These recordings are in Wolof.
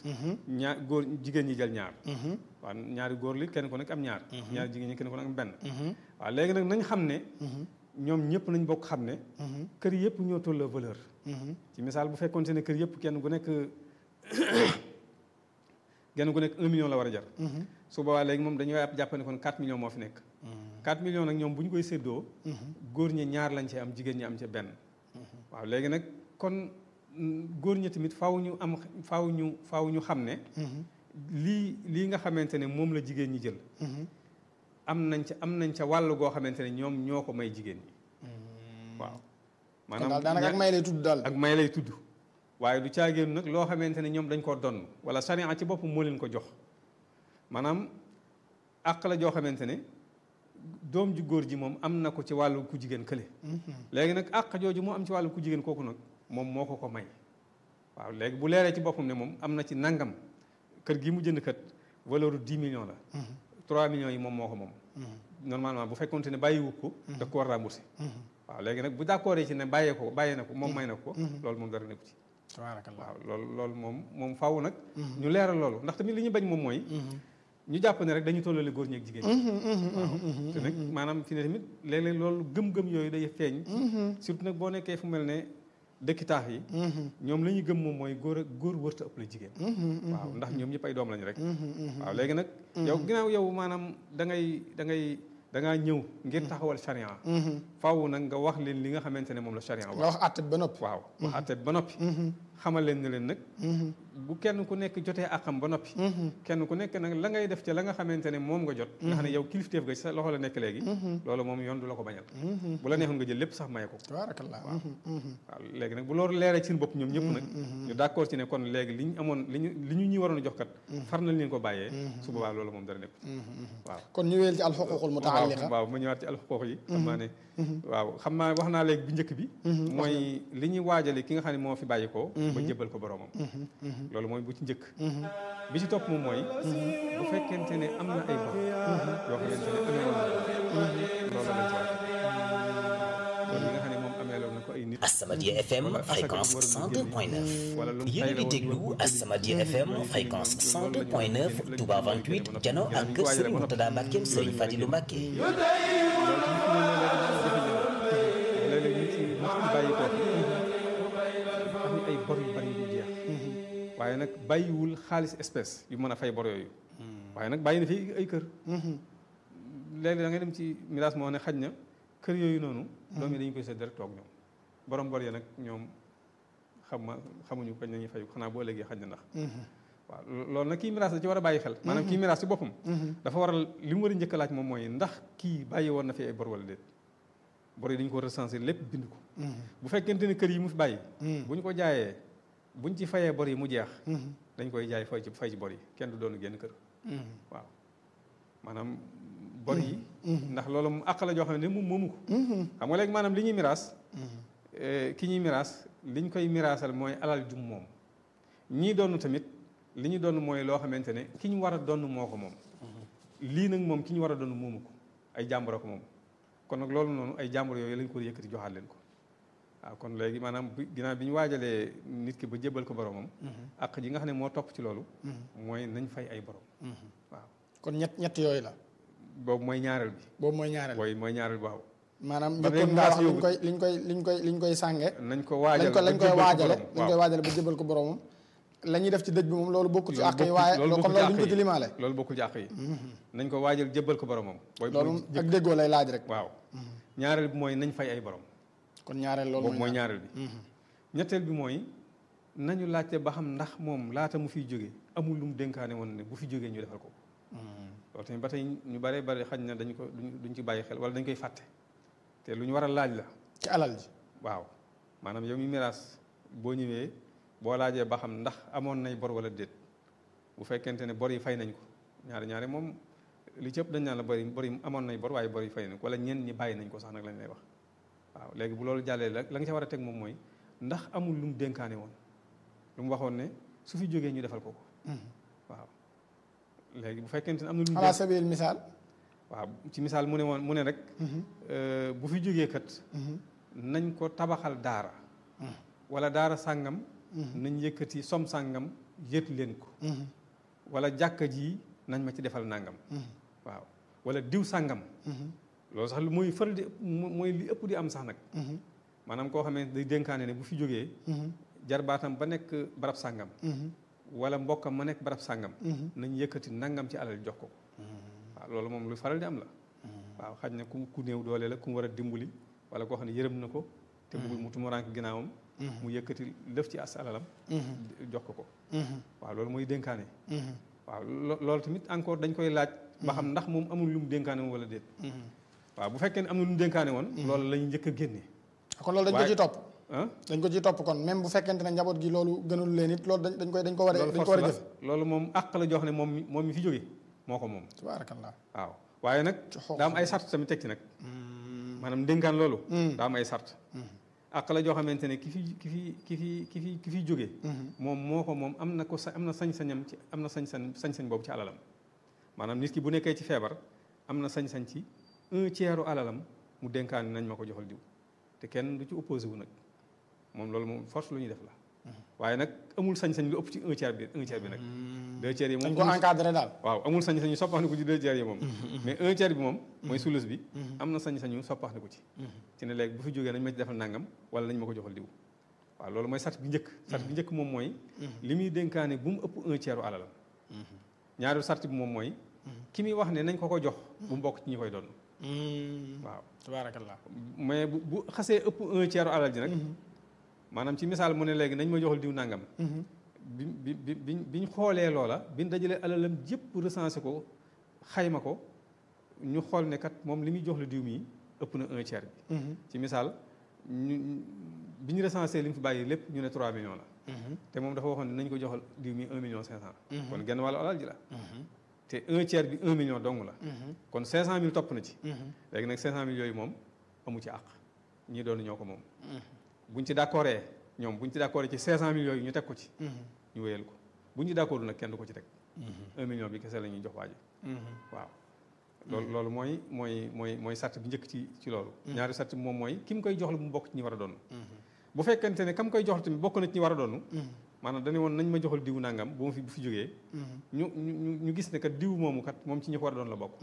ñaar góor jigéen ñi jël ñaar waaw ñaari góor li kenn ku nekk am ñaar ñaari jigéen ñi kenn ku nekk am benn waaw léegi nag nañ xam ne ñoom ñëpp nañ bokk xam ne kër yëpp ñoo tolloo valeur ci misaal bu fekkoon ne kër yëpp kenn ku nekk genn gu nekk un million la war a jar su boobaa léegi moom dañuy jàpp ne kon 4 millions moo fi nekk 4 millions nag ñoom bu ñu koy séddoo góor ñi ñaar lañ ci am jigéen ñi am ci benn waaw léegi nag kon góor ñi tamit faaw ñu am faaw ñu faaw ñu xam ne lii lii nga xamante ne moom la jigéen ñi jël am nañ ca am nañ ca wàll goo xamante ne ñoom ñoo ko may jigéen ñi waaw maanaam daanaka ak may lay tudd daal ak may lay tudd waaye du caagéenu nag loo xamante ne ñoom dañ koo donn wala sariya ci boppam moo leen ko jox maanaam àq la joo xamante ne doom ju góor ji moom am na ko ci wàllu ku jigéen kële léegi nag àq jooju moo am ci wàllu ku jigéen kooku nag moom moo ko ko may waaw léegi bu leeree ci boppam ne moom am na ci nangam kër gi mu jënd kat valeur u 10 millions la 3 millions yi moom moo ko moom normalement bu fekkonte ne bàyyiwu ko da ko war remboursé waaw léegi nag bu d'accord ci ne bàyyee ko bàyyee na ko moom may na ko loolu moom dara nekku ci tabarakallah waaw loolu loolu moom moom faaw nag ñu leeral loolu ndax tamit li ñu bañ moom mooy ñu jàpp ne rek dañu tollale góor ñi ak jigéen ñi waaw te nag maanaam fi ne tamit léeg-léeg loolu gëm-gëm yooyu day feeñ surtout nag boo nekkee fu mel ne dëkki taax yi ñoom la ñuy gëm moom mooy góor ak góor wërta ëpp la jigéen waaw ndax ñoom ñëpp ay doom lañu rek waaw léegi nag yow ginnaaw yow maanaam da ngay da ngay da ngaa ñëw ngir taxawal charia faaw nag nga wax leen li nga xamante ne moom la charia wax nga wax àtte ba noppi waaw wax àtte ba noppi xamal leen ne leen nag bu kenn ku nekk jotee àqam ba noppi kenn ku nekk nag la ngay def ca la nga xamante ne moom nga jot nga xam ne yow kilifteef ga sa loxo la nekk léegi loolu moom yoon du la ko bañal bu la neexoon nga jël lépp sax maye ko tabarakallah waaw waaw léegi nag bu loolu leeree ci seen bopp ñoom ñëpp nag ñu d'accord ci ne kon léegi li ñu amoon li ñu li ñu ñuy waroon a jox kat far nañ leen ko bàyyee su boobaa loolu moom dara nekk waaw kon ñu wéyal ci alxuququl mutaalliqa waaw ma ñëwaat ci alxuquq yi xam naa ne waaw xam naa wax naa léegi bu njëkk bi mooy li ñuy waajale ki nga xam ne moo fi bàyyi ko ba jébal ko boroomam loolu mooy bu ci njëkk bi ci topp moom mooy bu fekkente ne am na ay bor yoo xamante ne amee woon na loolu lañ ci war kon li nga xam ne moom amee loon na ko ay nit As-Samadiyya FM fréquence 102.9 yéen a ngi déglu As-Samadiyya FM fréquence 102.9 Touba 28 jano ak kër Serigne Mourtada Mbacke Serigne Fadilou Mbacke léeg-léeg nit ñi nit ñi bàyyi ko am ni ay bor yu bari yu jeex waaye nag bàyyiwul xaalis espèce yu mën a fay bor yooyu waaye nag bàyyi na fi ay kër léegi da ngay dem ci miraas moo ne xaj na kër yooyu noonu doom yi dañu koy séddale toog ñoom borom bor ya nag ñoom xam ma xamuñu kañ la ñuy fay xanaa boo léegi xaj na ndax waaw loolu nag kii miraas da ci war a bàyyi xel maanaam kii miraas ci boppam dafa waral li mu war a njëkk a laaj moom mooy ndax kii bàyyi woon na fi ay bor wala déet bor yi dañu ko recenser lépp bind ko bu fekkente ne kër yi mu fi bàyyi bu ñu ko jaayee buñ ci fayee bor yi mu jeex dañ koy jaay fay ci fay ci bor yi kenn du doon génn kër waaw maanaam bor yi ndax loolu mu àq la joo xam ne moom moomu ko xam nga léegi maanaam li ñuy miraas ki ñuy miraas liñ koy miraasal mooy alal jum moom ñii doon tamit li ñu doon mooy loo xamante ne ki ñu war a doon moo ko moom lii nag moom ki ñu war a doon moomu ko ay jàmbur ko moom kon nag loolu noonu ay jàmbur yooyu lañ ko yëkkati joxaat leen ko waaw kon léegi maanaam bi ginnaaw bi ñu waajalee nit ki ba jébbal ko boromam ak ji nga xam ne moo topp ci loolu mooy nañ fay ay borom waaw kon ñett ñett yooyu la boobu mooy ñaareel bi boobu mooy ñaareel booy mooy ñaareel bi waaw maanaam ba njëkkoon léegi nga wax miraas liñ koy liñ koy liñ koy liñ koy sànge nañ ko waajal lañ ko lañ koy ba jébbal ko waajale borom. lañ koy waaw. waajale ba jëbal ko boromam la ñuy def ci dëj bi moom loolu bokkul ci loolu àq yi bokkul- waaye loolu kon bokkul loolu duñ ko àq ci yi. limaale loolu bokkul ci àq yi nañ ko waajal jébbal ko boromam booy loolu mooy ak jëkk. déggoo lay laaj rek waaw ñaareel bi mooy nañ fay ay borom kon ñaareel loolu boobu mooy mooy ñaareel bi ñetteel bi mooy nañu laajte ba xam ndax moom laata mu fiy jóge amul lu mu dénkaane woon ne bu fi jógee ñu defal ko loolu tamit ba tey ñu bare bare xañ na dañu ko duñ duñ ci bàyyi xel wala dañ koy fàtte te lu ñu war a laaj la ci alal ji waaw maanaam yow mi miraas boo ñëwee boo laajee ba xam ndax amoon nay bor wala déet bu fekkente ne bor yi fay nañ ko ñaari ñaari moom li ci ëpp dañ naan la bor yi bor yi amoon nay bor waaye bor yi fay nañ ko wala ñenn ñi bàyyi nañ ko sax nag lañ lay wax waaw léegi bu loolu jàllee la la nga ca war a teg moom mooy ndax amul lu mu dénkaane woon lu mu waxoon ne su fi jógee ñu defal ko ko waaw léegi bu fekkente ne am na lu mu ala dénk- sabil misaal waaw ci misaal mu ne woon mu ne rek euh, bu fi jógee kat nañ ko tabaxal daara wala daara sàngam nañ yëkkati som sàngam yët leen ko wala jàkka ji nañ ma ci defal nangam waaw wala diw sàngam loolu sax lu muy faral di mooy li ëpp di am sax nag maanaam koo xamee day dénkaane ne bu fi jógee jarbaatam ba nekk barab sàngam wala mbokkam ma nekk barab sàngam nañ yëkkati nangam ci alal jox ko waaw loolu moom lu faral di am la waaw xaj na ku ku néew doole la ku mu war a dimbali wala koo xam ne yërëm na ko te bëggul mu tumuraank ginnaawam mu yëkkati lëf ci as alalam jox ko ko waaw loolu mooy dénkaane waaw loolu tamit encore dañ koy laaj ba xam ndax moom amul lu mu dénkaane woon wala déet waaw bu fekkee ne am na lu mu dénkaane woon loolu lañu njëkk a génne kon loolu dañ ko ciy topp ah dañ ko ciy topp kon même bu fekkente ne njaboot gi loolu gënul leen it loolu dañ koy dañ ko war a dañ ko war a jëf loolu moom àq la jox ne moom mi moom mi fi jóge moo ko moom tabaarakallah waaw waaye nag daa am ay sart tamit teg ci nag maanaam ndénkaan loolu daa am ay sart àq la joo xamante ne ki fi ki fi ki fi ki fi ki fiy jóge moom moo ko moom am na ko sa am na sañ-sañam ci am na sañ-sañ sañ-sañ boobu ci alalam maanaam nit ki bu nekkee ci feebar am na sañ-sañ ci un tiers alalam mu dénkaan nañ ma ko joxal diw te kenn du ci opposé wu nag moom loolu moom force lu ñuy def la waaye nag amul sañ-sañ lu ëpp ci un tiers bi un tiers bi nag deux tiers yi moom dañ ko encadré daal waaw amul sañ-sañu soppaxniku ci deux tiers yi moom mais un tiers bi moom mooy sulus bi am na sañ-sañu soppaxniku ci ci ne léegi bu fi jógee nañ ma ci defal nangam wala nañ ma ko joxal diw waaw loolu mooy sart bi njëkk sart bi njëkk moom mooy li muy dénkaane bu mu ëpp un tiers alalam ñaareelu sart bi moom mooy ki muy wax ne nañ ko ko jox bu mu bokk ci ñi koy doon waaw tabaarakallah mais bu bu xasee ëpp un tiers alal ji nag maanaam ci misaal mu ne léegi nañ ma joxal diw nangam bi bi bi bi biñ xoolee loola biñ dajalee alalam jëpp recensé ko xayma ko ñu xool ne kat moom li muy jox la diw mii ëpp na un tiers bi ci misaal ñu bi ñu recensé li mu fi bàyyi lépp ñu ne 3 millions la te moom dafa waxoon ne nañ ko joxal diw mii 1 million 500 kon genn wàllu alal ji la te un tiers bi 1 million dong la kon 500 mille topp na ci léegi nag 500 mille yooyu moom amu ci àq ñii doon ñoo ko moom buñ ci d'accordee ñoom buñ ci d'accordee ci 500 mille yooyu ñu teg ko ci ñu wéyal ko buñ ci d'accord nag kenn du ko ci teg 1 million bi kese la ñuy jox waa ji waaw loolu loolu mooy mooy mooy mooy sart bi njëkk ci ci loolu ñaari sart bi moom mooy ki mu koy jox la mu bokk ci ñi war a doon bu fekkente ne kam koy jox tamit bokk na ci ñi war a doon maanaam dañu woon nañ ma joxal diw nangam bu ma fi bu fi jógee ñu ñu ñu gis ne kat diw moomu kat moom ci ñi ko war a doon la bokk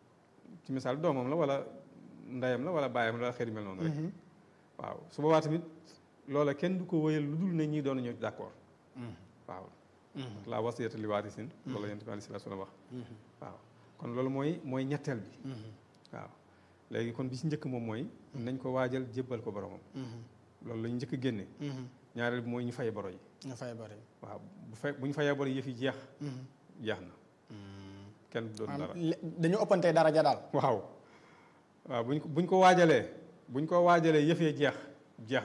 ci misaal doomam la wala ndeyam la wala baayam la xëy mel noonu rek waaw su boobaa tamit loola kenn du ko wëyal lu dul ne ñi doon ñëw d'accord waaw la wasiyata li waarisin loolu la yonent bi alayhi salaatu wa salaam wax waaw kon loolu mooy mooy ñetteel bi waaw léegi kon bi ci njëkk moom mooy nañ ko waajal jébbal ko boromam loolu la ñu njëkk génne ñaareel bi mooy ñu fay boro yi ñu fay bari waaw bu fe bu ñu fayee boro yëf yi jeex jeex na kenn du doon dara dañu ëppantee daraja daal waaw waaw buñ ko buñ ko waajalee buñ ko waajalee yëf yi jeex jeex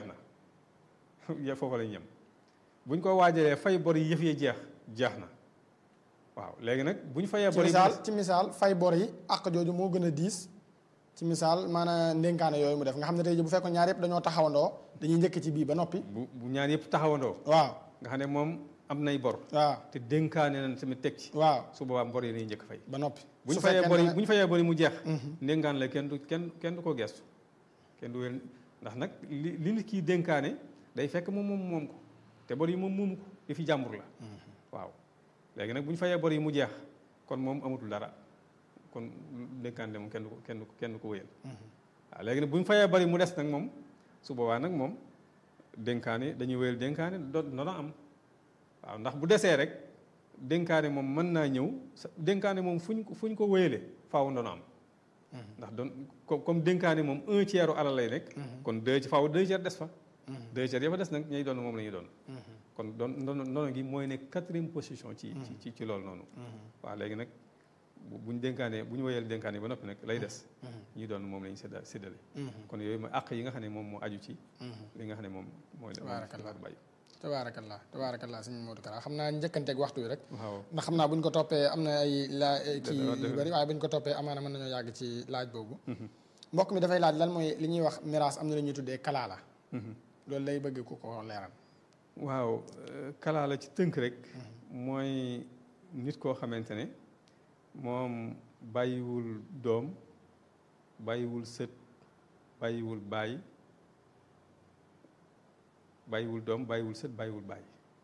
na foofu la ñu yem buñ ko waajalee fay bor yi yëf yi jeex jeex na waaw léegi nag bu ñu fayee bor yi ci misaal ci misaal fay bor yi àq jooju moo gën a diis ci misaal maanaam ndénkaane yooyu mu def nga xam ne tey ji bu fekkoon ñaar yëpp dañoo taxawandoo dañuy njëkk ci bii ba noppi bu bu ñaar yëpp taxawandoo waaw nga xam ne moom am nay bor waaw te dénkaane nañ tamit teg ci waaw su boobaa bor yi nañu njëkk fay ba noppi bu ñu fayee bor yi bu ñu fayee bor yi mu jeex ndénkaan la kenn du kenn kenn du ko gestu kenn du wér ndax nag li li nit kii dénkaane day fekk moom moom moom ko te bor yi moom moomu ko di fi jàmbur la waaw léegi nag bu ñu fayee bor yi mu jeex kon moom amatul dara kon dénkaane moom kenn du ko kenn du ko kenn du ko wéyal waaw léegi nag bu ñu fayee bor yi mu des nag moom su boobaa nag moom dénkaane dañuy wéyal dénkaane do doona am waaw ndax bu desee rek dénkaane moom mën naa ñëw sa dénkaane moom fu ñu ko fu ñu ko wéyale faaw doona am ndax doon comme dénkaane moom un tiers u alal lay nekk kon deux ci faaw deux tiers des fa deux tiers ya fa des nag ñay doon moom la ñuy doon kon doon ndono ndono gi mooy nekk quatrième position ci ci ci loolu noonu waaw léegi nag buñ dénkaane bu ñu woyal dénkaane ba noppi nag lay des ñi doon moom la ñu sédda séddale kon yooyu mooy àq yi nga xam ne moom moo aju ci li nga xam ne moom mooy Tabaarakallah. bàyyi tabaarakallah tabaarakallah sëñ Modou Kara xam naa njëkkanteeg waxtu wi rek waaw ndax xam naa bu ñu ko toppee am na ay laa kii dëgg la. yu bëri waaye bu ñu ko toppee amaana mën nañoo yàgg ci laaj boobu mbokk mi dafay laaj lan mooy li ñuy wax miraas am na lu ñuy tuddee kalaala loolu lay bëgg ku ko leeral waaw kalaa la ci tënk rek mooy nit koo xamante ne moom bàyyiwul doom bàyyiwul sët bàyyiwul baay bàyyiwul doom bàyyiwul sët bàyyiwul baay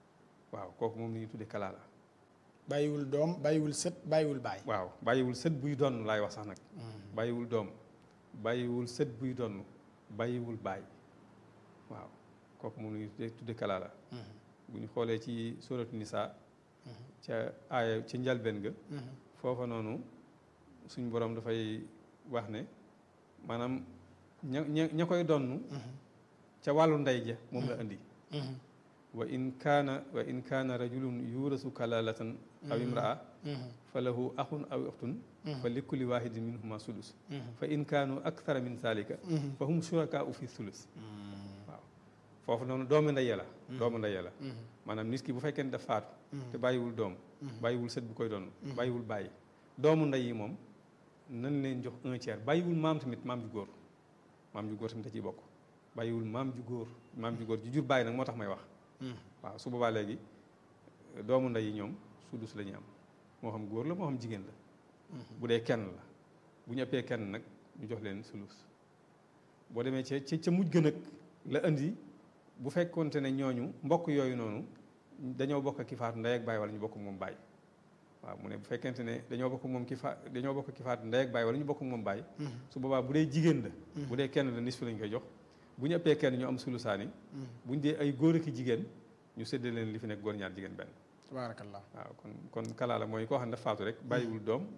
waaw kooku moom la ñuy tuddee kalaala bàyyiwul doom bàyyiwul sët bàyyiwul baay waaw bàyyiwul sët buy donn laay wax sax nag bàyyiwul doom bàyyiwul sët buy donn bàyyiwul baay waaw kooku moom la ñuy tuddee tuddee kalaala bu ñu xoolee ci suratu nisa ca aaya ci njalbeen ga foofa noonu suñ borom dafay wax ne maanaam ña ña ña koy donn ca wàllu ndey ja moom la indi wa in kaana wa in kaana rajulun yuurasu kalalatan aw imraa fa lahu axun aw uxtun fa li kulli waahidin minhuma sudus fa in kaanu akthara min zalika fa hum shurakaau fi sulus waaw foofu noonu doomu ndey la doomu ndey la maanaam nit ki bu fekkee ne daf faatu te bàyyiwul doom bàyyiwul sët bu koy doon bàyyiwul bàyyi doomu ndey yi moom nan leen jox un tiers bàyyiwul maam tamit maam ju góor maam ju góor tamit da ciy bokk bàyyiwul maam ju góor maam ju góor ju jur bàyyi nag moo tax may wax waaw su boobaa léegi doomu ndey yi ñoom sudus la ñuy am moo xam góor la moo xam jigéen la bu dee kenn la bu ñu ëppee kenn nag ñu jox leen sulus boo demee ca ca ca mujj gën nag la indi bu fekkonte ne ñooñu mbokk yooyu noonu dañoo bokk ki faatu ndey ak baay wala ñu bokk moom baay waaw mu ne bu fekkente ne dañoo bokk moom ki fa dañoo bokk ki faatu ndey ak baay wala ñu bokk moom baay su boobaa bu dee jigéen la bu dee kenn la nisfu lañ koy jox bu ñu ëppee kenn ñu am sulusaani bu ñu dee ay góor ak jigéen ñu séddale leen li fi nekk góor ñaar jigéen benn tabaarakallah waaw kon kon kalaala mooy koo xam ne dafa faatu rek bàyyiwul doom